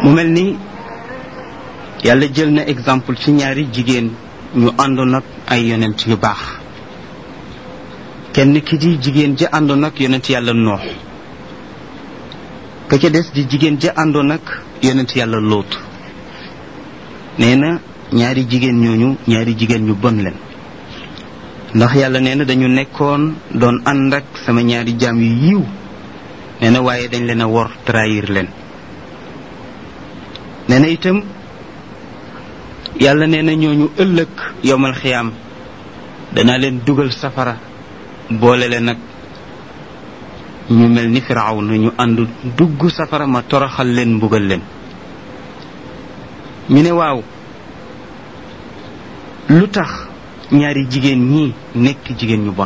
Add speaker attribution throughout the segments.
Speaker 1: mu mel ni yàlla jël na exemple ci ñaari jigéen ñu àndoon ak ay yonent yu baax kenn ki di jigéen ja àndoon ak yonent yàlla noox ka ca des di jigéen ja àndoon ak yonent yàlla lóot nee na ñaari jigéen ñooñu ñaari jigéen ñu bon leen ndax yàlla nee na dañu nekkoon doon ànd ak sama ñaari jaam yu yiw nee na waaye dañ leen a wor trahir leen nee na itam yàlla nee na ñooñu ëllëg yowmal xiyaam danaa leen dugal safara boole leen nag ñu mel ni firaaw na ñu ànd dugg safara ma toroxal leen mbugal leen ñu ne waaw lu tax ñaari jigéen ñii nekk jigéen ñu bon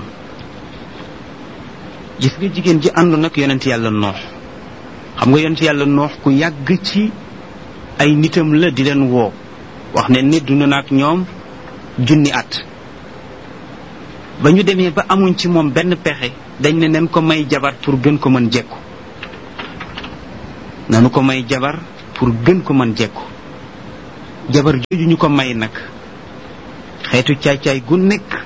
Speaker 1: gis nga jigéen ji àndoon nag yonent yàlla noox xam nga yonent yàlla noox ku yàgg ci ay nitam la di leen woo wax ne nit dund na ak ñoom junni at ba ñu demee ba amuñ ci moom benn pexe dañ ne nen ko may jabar pour gën ko mën jekku nanu ko may jabar pour gën ko mën jekku jabar jooju ñu ko may nag xeetu caay-caay gu nekk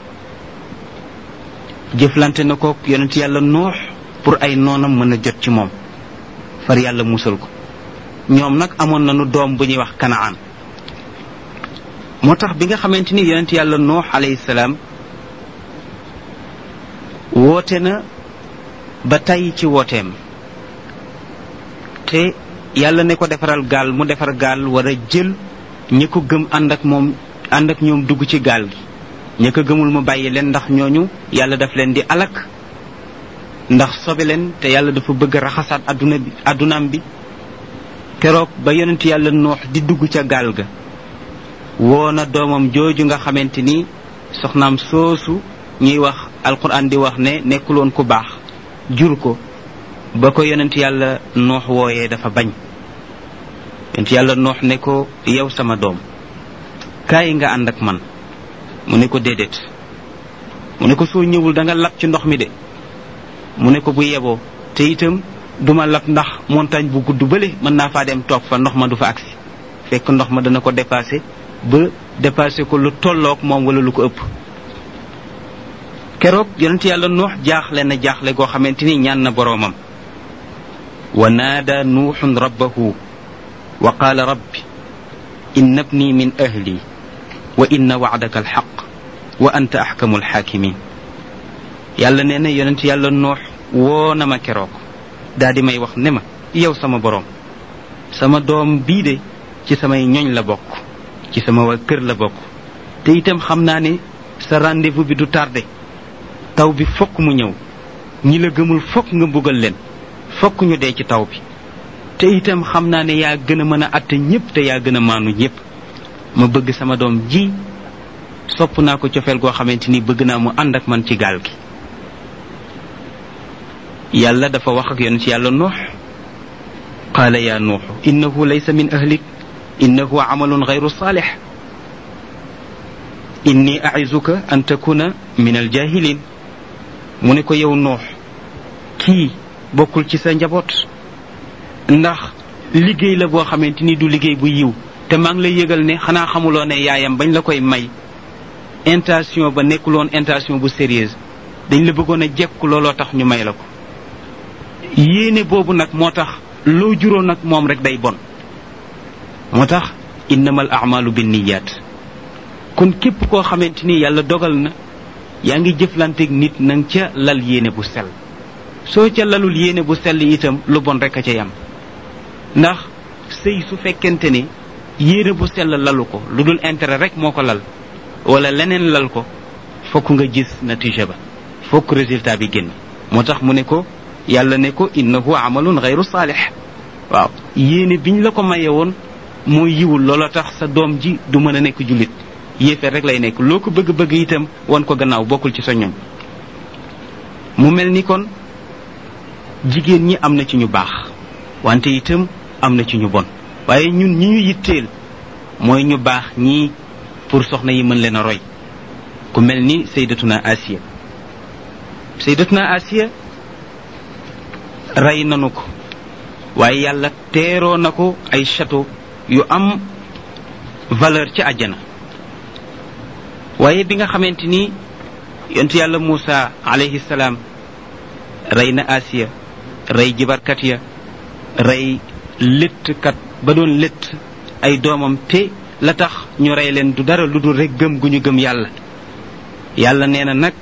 Speaker 1: jëflante na ko yonent yàlla noox pour ay noonam mën a jot ci moom far yàlla musal ko ñoom nag amoon nañu doom bu ñuy wax kanaan moo tax bi nga xamante ni yonent yàlla noox alayhi salaam woote na ba tàyyi ci wooteem te yàlla ne ko defaral gaal mu defar gaal war a jël ñi ko gëm ànd ak moom ànd ak ñoom dugg ci gaal gi ñi ko gëmul mu bàyyi leen ndax ñooñu yàlla daf leen di alak ndax sobe leen te yàlla dafa bëgg raxasaat adduna bi addunaam bi keroog ba yonent yàlla noox di dugg ca gaal ga woo na doomam jooju nga xamante ni soxnaam soosu ñuy wax alquran di wax ne nekkuloon ku baax jur ko ba ko yonent yàlla noox wooyee dafa bañ yonent yàlla noox ne ko yow sama doom kaay nga ànd ak man mu ne ko déedéet mu ne ko soo ñëwul da nga lab ci ndox mi de mu ne ko bu yeboo te itam duma lab ndax montagne bu gudd bële mën naa faa dem toog fa ndox ma du fa agsi fekk ndox ma dana ko dépassé ba dépassé ko lu tolloog moom wala lu ko ëpp keroog yonent yàlla noox jaaxle na jaaxle goo xamante ni ñaan na boroomam wa naada nuuxun rabbahu wa qaala rabbi inna bni min ahli wa inna wacdaka alxaq wa anta axkamu alxaakimin yàlla nee na yonent yàlla noox woo na ma keroog daa di may wax ne ma yow sama boroom sama doom bii de ci samay ñoñ la bokk ci sama waa kër la bokk te itam xam naa ne sa rendez-vous bi du tardé taw bi fokk mu ñëw ñi la gëmul fokk nga mbugal leen fokk ñu dee ci taw bi te itam xam naa ne yaa gën a mën a atte ñépp te yaa gën a maanu ñépp ma bëgg sama doom ji sopp naa ko cofeel goo xamante ni bëgg naa mu ànd ak man ci gaal gi yàlla dafa wax ak yonent yàlla nuux qaala yaa nuuxu innahu laysa min ahlik innahu amalun gayru saalix inni aizuka an takuna min aljahilin mu ne ko yow nuux kii bokkul ci sa njaboot ndax liggéey la boo xamante ni du liggéey bu yiw te maa ngi lay yëgal ne xanaa xamuloo ne yaayam bañ la koy may intention ba nekkuloon intention bu sérieuse dañ la bëggoon a jekku looloo tax ñu may la ko yéene boobu nag moo tax loo juróon nag moom rek day bon moo tax innamal amalu binniyat kon képp koo xamante ni yàlla dogal na yaa ngi jëflanteeg nit nang ca lal yéene bu sell soo ca lalul yéene bu sell itam lu bon rek a ca yam ndax sëy su fekkente ne yéene bu sell lalu ko lu dul intérêt rek moo ko lal wala leneen lal ko fokk nga gis natija ba fokk résultat bi génn moo tax mu ne ko yàlla ne ko innahu amalun gayru saalix waaw yéene biñ la ko maye woon mooy yiwul loola tax sa doom ji du mën a nekk jullit yéefeer rek lay nekk loo ko bëgg-bëgg itam wan ko gannaaw bokkul ci sa ñoñ mu mel ni kon jigéen ñi am na ci ñu baax wante itam am na ci ñu bon waaye ñun ñi ñu yitteel mooy ñu baax ñii pour soxna yi mën leen a roy ku mel ni saydatuna asiya saydatuna asiya rey nanu ko waaye yàlla teeroo na ko ay château yu am valeur ci àjjana waaye bi nga xamante ni yontu yàlla Muusa alayhi salaam rey na Asiya rey jibarkat ya rey léttkat ba doon létt ay doomam te la tax ñu rey leen du dara lu dul rek gëm gu ñu gëm yàlla yàlla nee na nag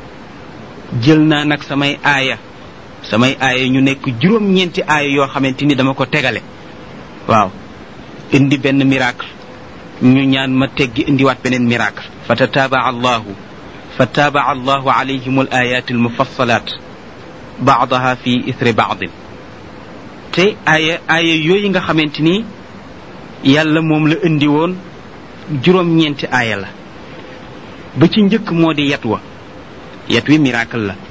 Speaker 1: jël naa nag samay aaya samay aaya ñu nekk juróom-ñeenti aaya yoo xamante ni dama ko tegale waaw indi benn miracle ñu ñaan ma teggi indiwaat beneen miracle fa tataabaa allahu fa taabaa allahu alayhim al ayat al mufassalat baadaha fi ithri baadin te aaya aaya yooyu nga xamante ni yàlla moom la indi woon juróom-ñeenti aaya la ba ci njëkk moo di yat wa yat wi miracle la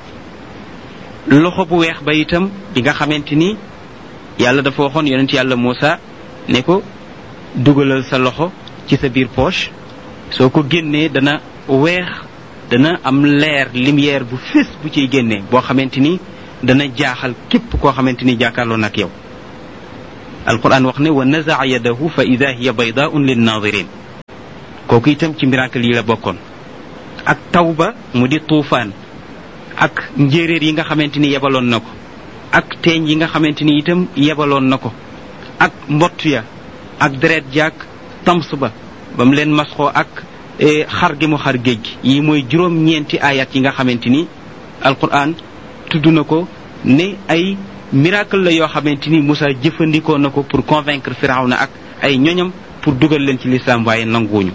Speaker 1: loxo bu weex ba itam bi nga xamante ni yàlla dafa waxoon yonent yàlla Muusa ne ko dugalal sa loxo ci sa biir poche soo ko génnee dana weex dana am leer lumière bu fés bu ciy génnee boo xamante ni dana jaaxal képp koo xamante ni jàkkaarloo nag yow alquran wax ne wa nazaa yadahu fa ida hiya baydaun linnaadirin kooku itam ci miracle yi la bokkoon ak tawba mu di tuufaan ak njéeréer yi nga xamante ni yebaloon na ko ak teeñ yi nga xamante ni itam yebaloon na ko ak mbott ya ak deret jaak tams ba ba mu leen masxoo ak xar gi mu xar géej gi yi mooy juróom-ñeenti ayat yi nga xamante ni alquran tudd na ko ne ay miracle la yoo xamante ni Moussa jëfandikoo na ko pour convaincre Firawna ak ay ñoñam pour dugal leen ci lislaam waaye nanguwuñu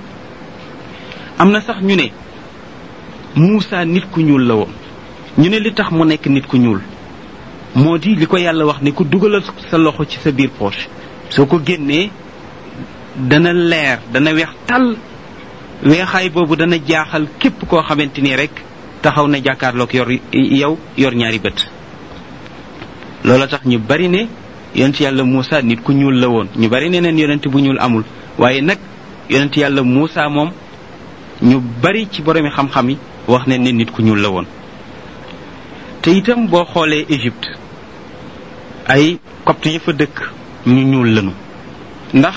Speaker 1: am na sax ñu ne Moussa nit ku ñuul la woon ñu ne li tax mu nekk nit ku ñuul moo di li ko yàlla wax ni ku dugalal sa loxo ci sa biir poche soo ko génnee dana leer dana weex tàll weexaay boobu dana jaaxal képp koo xamante ni rek taxaw na jàkkaarloog yor yow yor ñaari bët loola tax ñu bari ne yonent yàlla Moussa nit ku ñuul la woon ñu bari ne neen yonent bu ñuul amul waaye nag yonent yàlla Moussa moom ñu bari ci boromi xam-xam yi wax ne ne nit ku ñuul la woon te itam boo xoolee Égypte ay copte yi fa dëkk ñu ñuul lañu ndax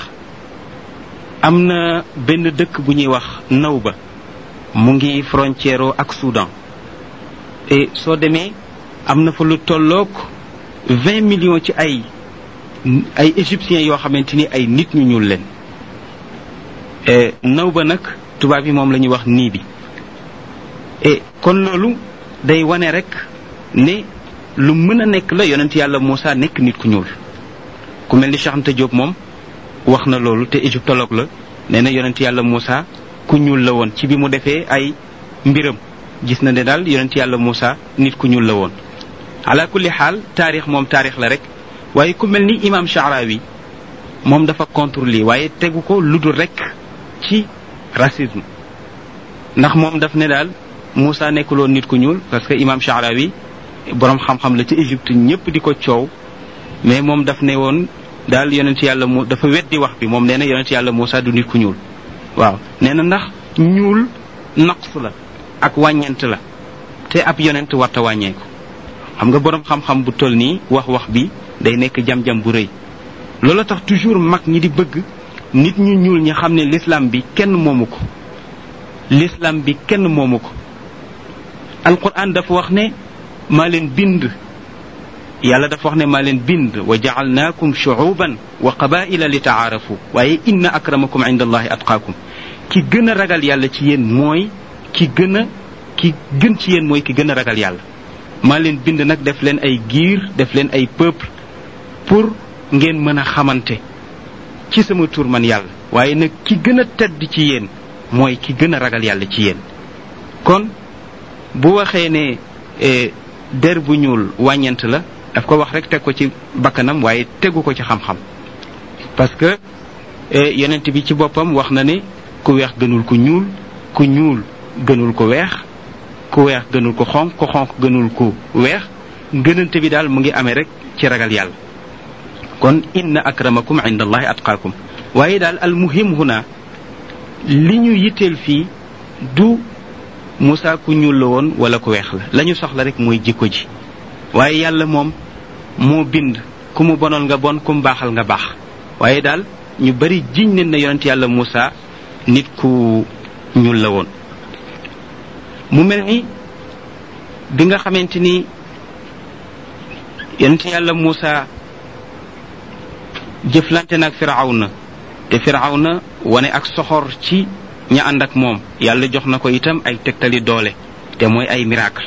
Speaker 1: am na benn dëkk bu ñuy wax Nawba mu ngi frontière ak Soudan et soo demee am na fa lu tolloog vingt millions ci ay ay égyptiens yoo xamante ni ay nit ñu ñuul leen Nawba nag tubaab yi moom la ñuy wax nii bi et kon loolu day wane rek ne lu mën a nekk la yonent yàlla Moussa nekk nit ku ñuul ku mel ni Cheikh Anta Diop moom wax na loolu te égyptologue la nee na yonent yàlla Moussa ku ñuul la woon ci bi mu defee ay mbiram gis na ne daal yonent yàlla Moussa nit ku ñuul la woon ala kulli xaal taarix moom taarix la rek waaye ku mel ni imam Sha'rawi moom dafa contre lii waaye tegu ko lu dul rek ci racisme ndax moom daf ne daal Moussa nekkuloon nit ku ñuul parce que imam Sha'rawi boroom xam-xam la ci Égypte ñëpp di ko coow mais moom daf ne woon daal yonent yàlla mu dafa weddi wax bi moom nee na yonent yàlla Moussa du nit ku ñuul waaw nee na ndax ñuul naqs la ak wàññeent la te ab yonent warta wàññeeku xam nga boroom xam-xam bu toll nii wax wax bi day nekk jam-jam bu rëy loola tax toujours mag ñi di bëgg nit ñu ñuul ñi xam ne l'islam bi kenn moomu ko l'islam bi kenn moomu ko alquran dafa wax ne maa leen bind yàlla dafa wax ne maa leen bind wa jaalnaakum shuuban wa qabaila li taarafu waaye inna akramakum inda allahi atqaakum ki gën a ragal yàlla ci yéen mooy ki gën a ki gën ci yéen mooy ki gën a ragal yàlla maa leen bind nag def leen ay giir def leen ay peuple pour ngeen mën a xamante ci sama tur man yàlla waaye nag ki gën a tedd ci yéen mooy ki gën a ragal yàlla ci yéen kon bu waxee ne der bu ñuul wàññent la daf ko wax rek teg ko ci bakkanam waaye tegu ko ci xam-xam parce que yonent bi ci boppam wax na ne ku weex gënul ku ñuul ku ñuul gënul ko weex ku weex gënul ko xonq ku xonq gënul ku weex gënante bi daal mu ngi amee rek ci ragal yàlla kon inna akramakum inda allahi atqaakum waaye daal al muhim huna li ñu yitteel fii du Moussa ku ñuul la woon wala ku weex la la ñu soxla rek mooy jikko ji waaye yàlla moom moo bind ku mu bonal nga bon ku mu baaxal nga baax waaye daal ñu bari jiñ leen na yonent yàlla Muusa nit ku ñuul la woon mu mel ni bi nga xamante ni yonent yàlla Muusa jëflante nag firawna te firawna wane ak soxor ci ña ànd ak moom yàlla jox na ko itam ay tegtali doole te mooy ay miracle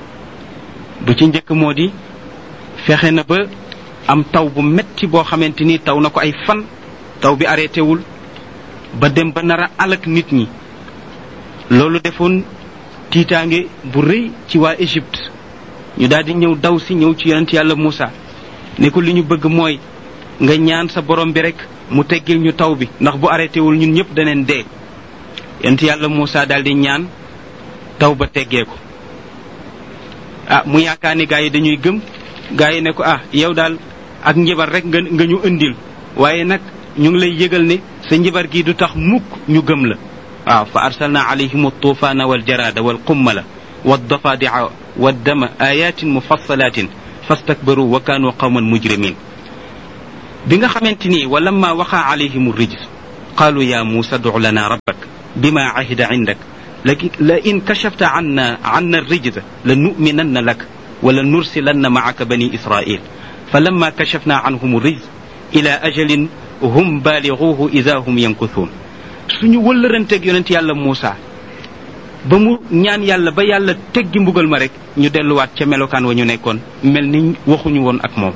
Speaker 1: bu ci njëkk moo di fexe na ba am taw bu metti boo xamante ni taw na ko ay fan taw bi arrêté wul ba dem ba nar a alak nit ñi loolu defoon tiitaange bu rëy ci waa Égypte ñu daal di ñëw daw si ñëw ci yonent yàlla Moussa ne ko li ñu bëgg mooy nga ñaan sa borom bi rek mu teggil ñu taw bi ndax bu arrêté wul ñun ñëpp daneen dee yonent yàlla Moussa daal di ñaan taw ba teggee ko ah mu yaakaar ni gaa yi dañuy gëm gaa yi ne ko ah yow daal ak njibar rek nga nga ñu indil waaye nag ñu ngi lay yëgal ne sa njibar gi du tax mukk ñu gëm la waaw fa arsalna alayhim altuufaana waljarada walqummala waddafadica waddama ayatin mufassalatin fastakbaru wa kaanu qawman mujrimin bi nga xamante ni wa lamma waqa alayhim rijs qaalu ya muusa duc lana rabbak bima ahida indak la in kashafta anna anna الرجز لنؤمنن لك ولنرسلن معك بني إسرائيل فلما كشفنا عنهم الرجز إلى أجل هم بالغوه إذا هم ينكثون suñu wëllëranteeg yonent yàlla Muusa ba mu ñaan yàlla ba yàlla teggi mbugal ma rek ñu delluwaat ca melokaan wa ñu nekkoon mel ni waxuñu woon ak moom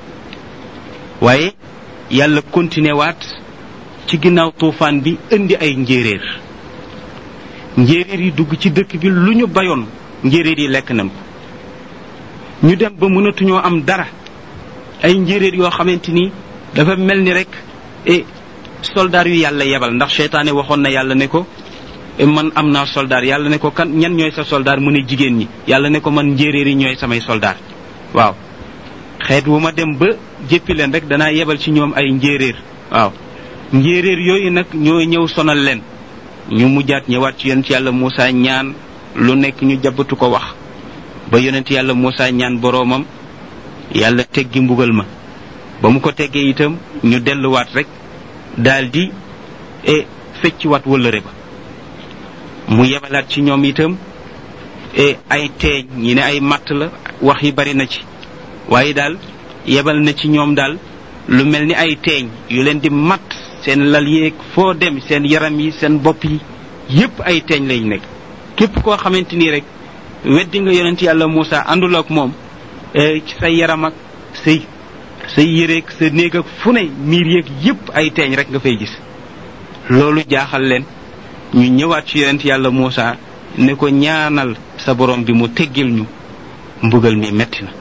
Speaker 1: waaye yàlla continué waat ci ginnaaw tuufaan bi indi ay njéeréer njéeréer yi dugg ci dëkk bi lu ñu bayoon njéeréer yi lekk nañ ko ñu dem ba mënatuñoo am dara ay njéeréer yoo xamante ni dafa mel ni rek e soldaar yu yàlla yebal ndax seytaane waxoon na yàlla ne ko man am naa soldaar yàlla ne ko kan ñan ñooy sa soldaar mu ne jigéen ñi yàlla ne ko man njéeréer yi ñooy samay soldaar waaw xeet wu ma dem ba jéppi leen rek danaa yebal ci ñoom ay njéeréer waaw njéeréer yooyu nag ñooy ñëw sonal leen ñu mujjaat ñëwaat ci yonent yàlla Moussa ñaan lu nekk ñu jabatu ko wax ba yonent yàlla Moussa ñaan boroomam yàlla teggi mbugal ma ba mu ko teggee itam ñu delluwaat rek daldi e fecciwaat wëllëre ba mu yebalaat ci ñoom itam e ay teeñ ñi ne ay matt la wax yi bari na ci waaye daal yebal na ci ñoom daal lu mel ni ay teeñ yu leen di matt seen lal yeeg foo dem seen yaram yi seen bopp yi yépp ay teeñ lañ nekk képp koo xamante ni rek weddi nga yonent yàlla Moussa àndul ak moom ci say yaram ak say say yéreeg sa néeg ak fu ne miir yeeg yépp ay teeñ rek nga fay gis loolu jaaxal leen ñu ñëwaat ci yonent yàlla Moussa ne ko ñaanal sa borom bi mu teggil ñu mbugal mi metti na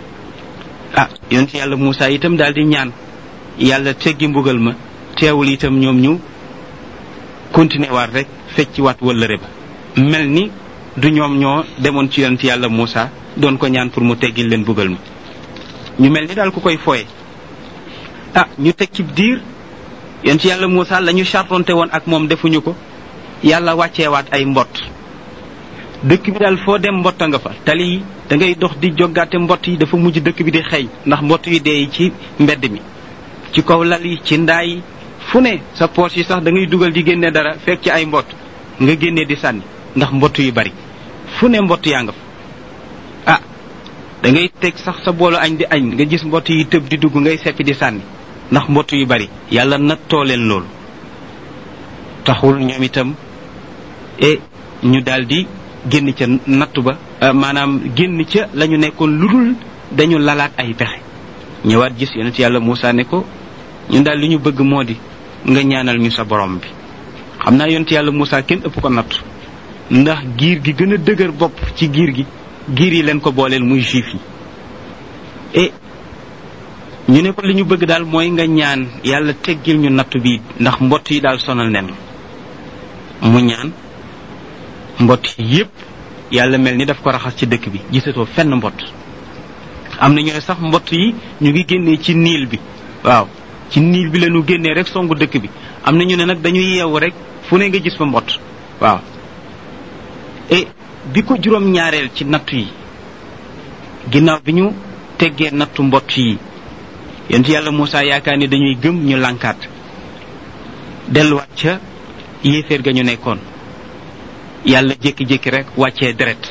Speaker 1: ah yonent yàlla Moussa itam daal di ñaan yàlla teggi mbugal ma teewul itam ñoom ñu continuer waat rek fecci waat wëllëre ba mel ni du ñoom ñoo demoon ci yonent yàlla Moussa doon ko ñaan pour mu teggil leen mbugal ma ñu mel ni daal ku koy foye ah ñu teg ci diir yonent yàlla Moussa la ñu chartonte woon ak moom defuñu ko yàlla wàcceewaat ay mbott dëkk bi daal foo dem mbotta nga fa tali yi da ngay dox di joggaate mbott yi dafa mujj dëkk bi di xeeñ ndax mbott yu dee ci mbedd mi ci kaw lal yi ci ndaa yi fu ne sa poos yi sax da ngay dugal di génne dara fekk ci ay mbott nga génne di sànni ndax mbott yu bari fu ne mbott yaa nga fa ah da ngay teg sax sa boolu añ di añ nga gis mbott yi tëb di dugg ngay seppi di sànni ndax mbott yu bari yàlla nattoo leen loolu taxul ñoom itam e ñu daldi génn ca nattu ba maanaam génn ca la ñu nekkoon lu dul dañu lalaat ay pexe ñëwaat gis yonent yàlla Moussa ne ko ñun daal li ñu bëgg moo di nga ñaanal ñu sa borom bi xam naa yonent yàlla Moussa kenn ëpp ko nattu ndax giir gi gën a dëgër bopp ci giir gi giir yi leen ko booleel muy juif yi e ñu ne ko li ñu bëgg daal mooy nga ñaan yàlla teggil ñu nattu bi ndax mbott yi daal sonal nen mu ñaan mbott yépp yàlla mel ni daf ko raxas ci dëkk bi gisatoo fenn mbott am na ñu ne sax mbott yi ñu ngi génnee ci niil bi waaw ci niil bi la ñu génnee rek songu dëkk bi am na ñu ne nag dañuy yeewu rek fu ne nga gis fa mbott waaw e bi ko juróom ñaareel ci nattu yi ginnaaw bi ñu teggee nattu mbott yi yonent yàlla Moussa yaakaar ni dañuy gëm ñu lànkaat delluwaat ca yéeféer ga ñu nekkoon yàlla jékki-jékki rek wàccee deret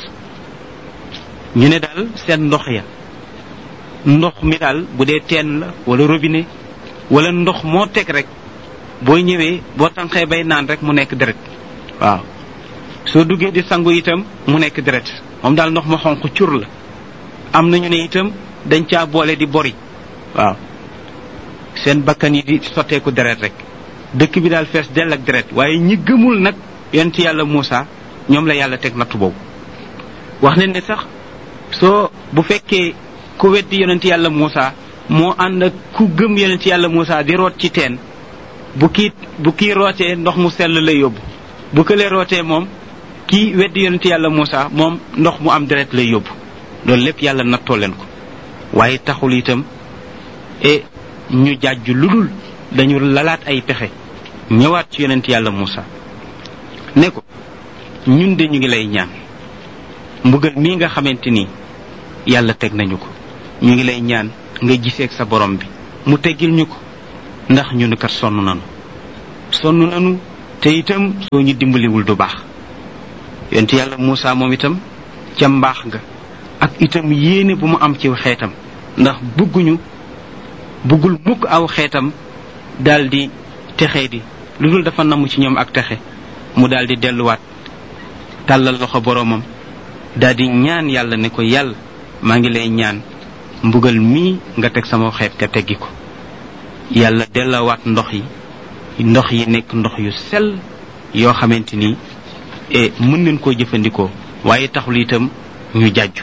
Speaker 1: ñu ne daal seen ndox ya ndox mi daal bu dee teen la wala robinet wala ndox moo teg rek booy ñëwee boo tànqee bay naan rek mu nekk deret waaw soo duggee di sangu itam mu nekk deret moom daal ndox ma xonq cur la am nañu ne itam dañ caa boole di bori waaw seen bakkan yi di sotteeku deret rek dëkk bi daal fees dell ak deret waaye ñi gëmul nag yonent yàlla Moussa ñoom la yàlla teg nattu boobu wax ne ne sax soo bu fekkee ku weddi yonent yàlla Moussa moo ànd ak ku gëm yonent yàlla Moussa di root ci teen bu kii bu kii rootee ndox mu sell lay yóbbu bu këlee rootee moom kii weddi yonent yàlla Moussa moom ndox mu am deret lay yóbbu loolu lépp yàlla nattoo leen ko waaye taxul itam e ñu jàjju lu dul dañu lalaat ay pexe ñëwaat ci yonent yàlla Moussa ne ko ñun de ñu ngi lay ñaan mbugal mii nga xamante ni yàlla teg nañu ko ñu ngi lay ñaan nga giseeg sa borom bi mu teggil ñu ko ndax ñu kat sonn nanu sonn nanu te itam soo ñu dimbaliwul du baax yonent yàlla Moussa moom itam ca mbaax nga ak itam yéene bu mu am ci xeetam ndax bëgguñu bëggul mukk aw xeetam daldi texe di lu dul dafa namm ci ñoom ak texe mu daldi delluwaat tàllal loxo boroomam daldi ñaan yàlla ne ko yàlla maa ngi lay ñaan mbugal mii nga teg sama xeet ka teggi ko yàlla dellawaat ndox yi ndox yi nekk ndox yu sell yoo xamante ni e mën nañ koo jëfandikoo waaye taxul itam ñu jàjju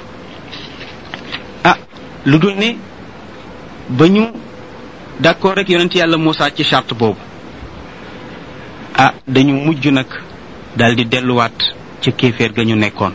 Speaker 1: ah lu dul ne ba ñu d'accord rek yonent yàlla Moussa ci charte boobu ah dañu mujj nag daldi delluwaat ca kéeféer ga ñu nekkoon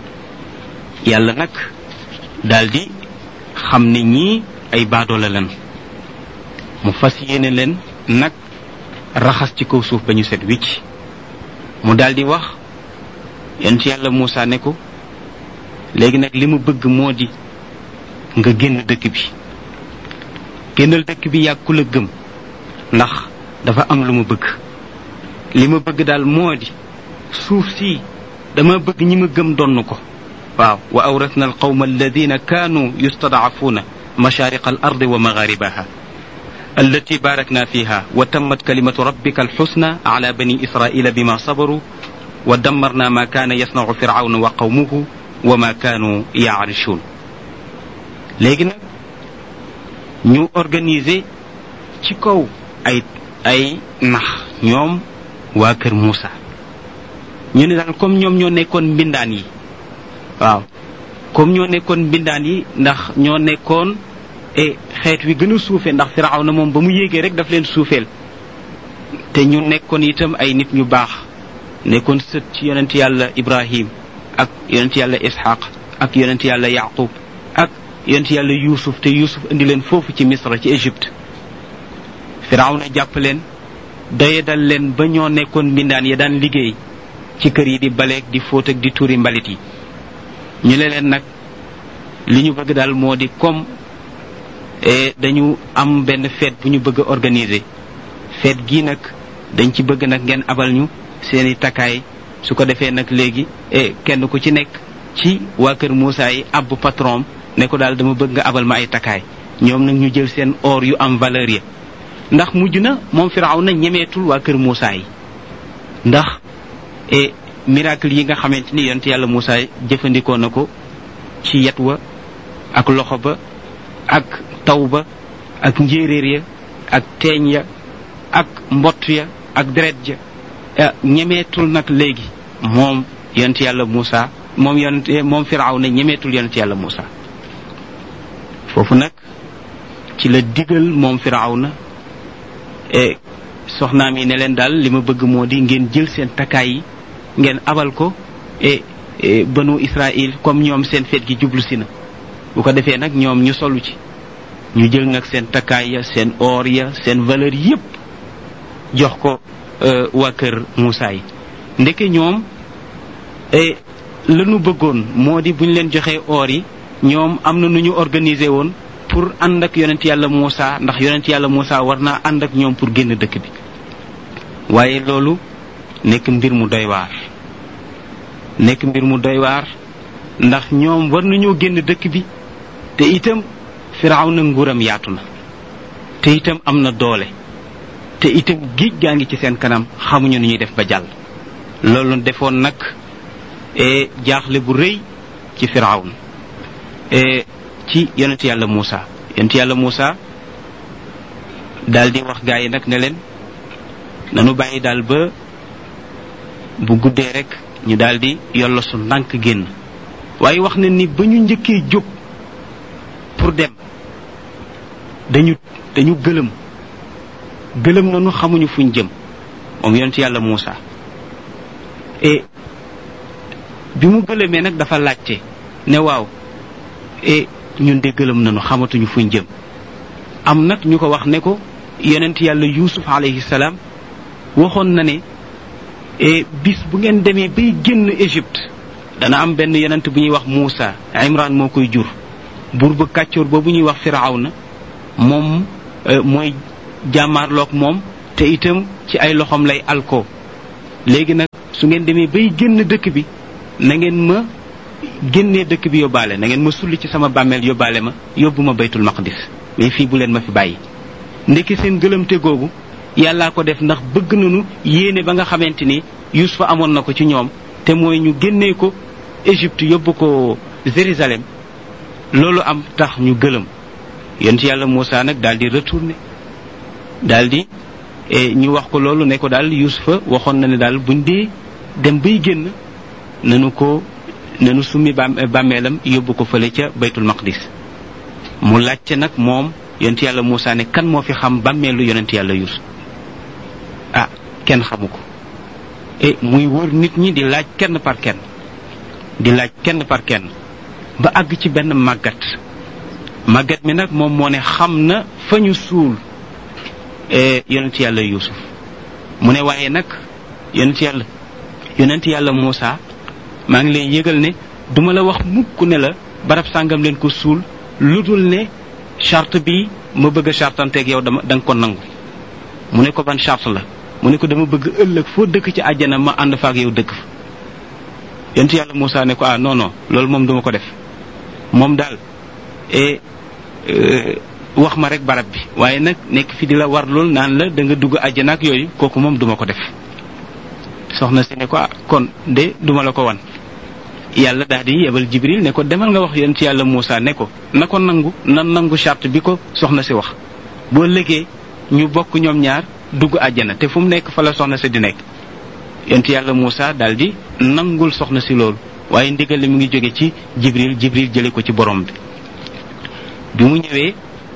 Speaker 1: yàlla nag daldi xam ne ñii ay baadoola leen mu fas yéene leen nag raxas ci kaw suuf ba ñu set wicc mu daldi wax yonent yàlla Moussa ne ko léegi nag li mu bëgg moo di nga génn dëkk bi génnal dëkk bi yàgg ku la gëm ndax dafa am lu mu bëgg li ma bëgg daal moo di suuf si dama bëgg ñi ma gëm donn ko waaw wa awrasna alqawma alladina kaanu yustadcafuuna mashariqa al ardi wa magharibaha التي باركنا فيها وتمت كلمة ربك الحسنى على بني إسرائيل بما صبروا ودمرنا ما كان يصنع فرعون وقومه وما كانوا يعرشون léegi nag ñu organiser ci kaw ay ay nax ñoom waa kër Moussa ñu ne daal comme ñoom ñoo nekkoon mbindaan yi waaw comme ñoo nekkoon mbindaan yi ndax ñoo nekkoon e xeet wi gën a suufe ndax firaw na moom ba mu yéegee rek daf leen suufeel te ñu nekkoon itam ay nit ñu baax nekkoon sët ci yonent yàlla ibrahim ak yonent yàlla ishaq ak yonent yàlla yaqub ak yonent yàlla yuusuf te yuusuf indi leen foofu ci misra ci égypte firaw na jàpp leen doye dal leen ba ñoo nekkoon mbindaan ya daan liggéey ci kër yi di baleeg di fóot ak di tuuri mbalit yi ñu ne leen nag li ñu bëgg daal moo di comme dañu am benn fête bu ñu bëgg a organiser fête gii nag dañ ci bëgg nag ngeen abal ñu seeni takkaay su ko defee nag léegi kenn ku ci nekk ci waa kër Moussa yi abbu patron ne ko daal dama bëgg nga abal ma ay takkaay ñoom nag ñu jël seen or yu am valeur ya ndax mujj na moom firaw na ñemeetul waa kër Moussa yi ndax e miracle yi nga xamante ni yonent yàlla Moussa jëfandikoo na ko ci yet wa ak loxo ba ak taw ba ak njéeréer ya ak teeñ ya ak mbott ya ak deret ja ñemeetul nag léegi moom yonent yàlla Moussa moom yonent moom firaw na ñemeetul yonent yàlla Moussa foofu nag ci la digal moom firaw na e soxnaam yi ne leen daal li ma bëgg moo di ngeen jël seen takkaay yi ngeen abal ko e banu Israël comme ñoom seen feet gi jublu si na bu ko defee nag ñoom ñu solu ci ñu jël nag seen takkaay ya seen or ya seen valeur yépp jox ko waa kër Moussa yi ndeke ñoom lanu bëggoon moo di bu ñu leen joxee or yi ñoom am na nu ñu organiser woon pour pour ànd ak yonent yàlla Muusa ndax yonent yàlla Muusa war naa ànd ak ñoom pour génn dëkk bi waaye loolu nekk mbir mu doy waar nekk mbir mu doy waar ndax ñoom war nañoo génn dëkk bi te itam Firawna nguuram yaatu na te itam am na doole te itam géej gaa ngi ci seen kanam xamuñu ni ñuy def ba jàll loolu defoon nag jaaxle bu rëy ci Firawna ci yonent yàlla Muusa yonent yàlla Muusa daal di wax gaa yi nag ne leen nanu bàyyi daal ba bu guddee rek ñu daal di yollo su ndànk génn waaye wax na ni ba ñu njëkkee jóg pour dem dañu dañu gëlëm gëlëm nañu xamuñu fuñ jëm moom yonent yàlla Muusa et bi mu gëlëmee nag dafa laajte ne waaw et ñun de gëlëm nañu xamatuñu fuñ jëm am nag ñu ko wax ne ko yonent yàlla Yuusuf alayhi salaam waxoon na ne bis bu ngeen demee bay génn Égypte dana am benn yonent bu ñuy wax Muusa Imran moo koy jur buur ba kàccoor boobu ñuy wax Firawna moom mooy jàmmaarloog moom te itam ci ay loxoom lay alko léegi nag su ngeen demee bay génn dëkk bi na ngeen ma génnee dëkk bi yóbbaale na ngeen ma sulli ci sama bàmmeel yóbbaale ma yóbbu ma baytul maqdis mais fii bu leen ma fi bàyyi ndekki seen gëlëmte googu yàllaa ko def ndax bëgg nañu yéene ba nga xamante ni Yuusufa amoon na ko ci ñoom te mooy ñu génnee ko Égypte yóbbu ko Jérusalem loolu am tax ñu gëlëm yonent yàlla Muusa nag daal di retourné daal di ñu wax ko loolu ne ko daal Yuusufa waxoon na ne daal buñ dee dem bay génn nanu ko nanu summi bàmmeelam yóbbu ko fële ca baytul maqdis mu laajte nag moom yonent yàlla Muusa ne kan moo fi xam bàmmeelu yonent yàlla Yuusuf ah kenn xamu ko e muy wër nit ñi di laaj kenn par kenn di laaj kenn par kenn ba àgg ci benn màggat màggat mi nag moom moo ne xam na fa ñu suul yonent yàlla Yuusuf mu ne waaye nag yonent yàlla yonent yàlla Muusa maa ngi lay yëgal ne duma la wax mukk ne la barab sàngam leen ko suul lu dul ne charte bi ma bëgg a chartanteeg yow dama da nga ko nangu mu ne ko ban charte la mu ne ko dama bëgg ëllëg foo dëkk ci àjjana ma ànd fa ak yow dëkk fa yonent yàlla Muusa ne ko ah non non loolu moom duma ko def moom daal e wax ma rek barab bi waaye nag nekk fi di la war lool naan la da nga dugg àjjana ak yooyu kooku moom duma ko def soxna si ne ko ah kon de duma la ko wan yàlla daal di yebal jibril ne ko demal nga wax yonent yàlla Muusa ne ko na ko nangu na nangu charte bi ko soxna si wax boo légee ñu bokk ñoom ñaar dugg àjjana te fu mu nekk fa la soxna si di nekk yonent yàlla Muusa daal di nangul soxna si loolu waaye ndigal li mu ngi jóge ci jibril jibril jële ko ci borom bi bi mu ñëwee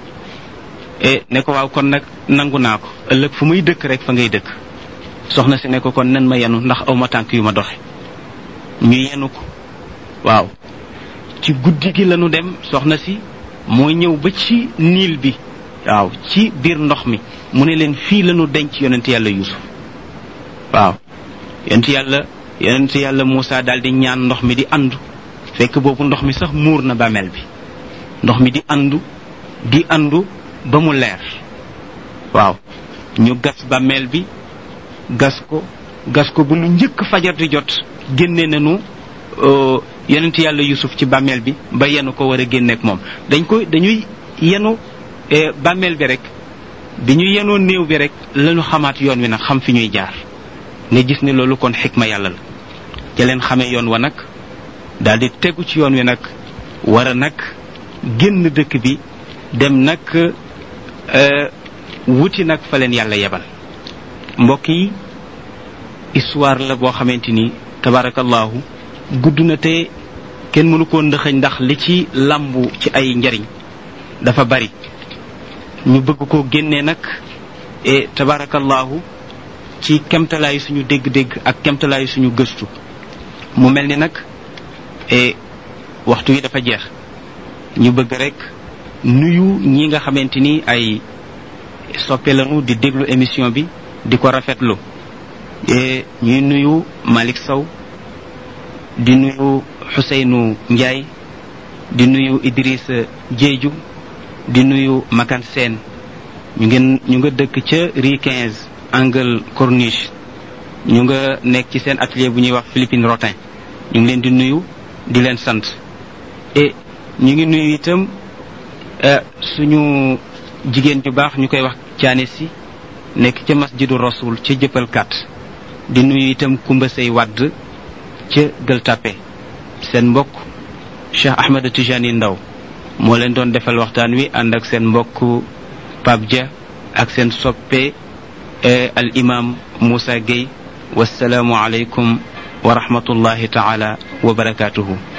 Speaker 1: ne ko waaw kon nag nangu naa ko ëllëg fu muy dëkk rek fa ngay dëkk soxna si ne ko kon nen ma yenu ndax aw ma tànk yu ma doxe ñu yenu ko waaw ci guddi gi lañu dem soxna si mooy ñëw ba ci niil bi waaw ci biir ndox mi mu ne leen fii lañu denc yonent yàlla yusuf waaw yonent yàlla yonent yàlla Muusa daal di ñaan ndox mi di andu fekk boobu ndox mi sax muur na bàmmeel bi ndox mi di andu di andu ba mu leer waaw ñu gas bàmmeel bi gas ko gas ko bu lu njëkk fajar di jot génne nañu yonent yàlla yusuf ci bàmmeel bi ba yenu ko war a génneek moom dañ ko dañuy yenu bàmmeel bi rek bi ñu yenoo néew bi rek lañu xamaat yoon wi nag xam fi ñuy jaar nga gis ne loolu kon xikma yàlla la ca leen xamee yoon wa nag daal di tegu ci yoon wi nag war a nag génn dëkk bi dem nag wuti nag fa leen yàlla yebal mbokk yi histoire la boo xamante ni tabarakallahu gudd na te kenn mënu koo ndëxëñ ndax li ci làmbu ci ay njariñ dafa bari ñu bëgg ko génnee nag e tabarakallahu ci kemtalaayu suñu dégg-dégg ak kemtalaayu suñu gëstu mu mel ni nag e waxtu wi dafa jeex ñu bëgg rek nuyu ñi nga xamante ni ay soppe lañu di déglu émission bi di ko rafetlu ñuy nuyu Malick Sow di nuyu Xuseynu Njaay di nuyu Idriss Jeeju di nuyu Makan Seen ñu ngeen ñu nga dëkk ca rue 15 angle corniche ñu nga nekk ci seen atelier bu ñuy wax Philippine Rotin ñu ngi leen di nuyu di leen sant et ñu ngi nuyu itam suñu jigéen ñu baax ñu koy wax caane si nekk ca masjidu rasul ca jëppal kat di nuyu itam kumba say wadd ca gël tappe seen mbokk Cheikh Ahmed Tijani Ndaw moo leen doon defal waxtaan wi ànd ak seen mbokk Pape Dia ak seen soppe al imam Moussa Gueye wasalaamu aleykum wa rahmatullahi taala wa barakatuhu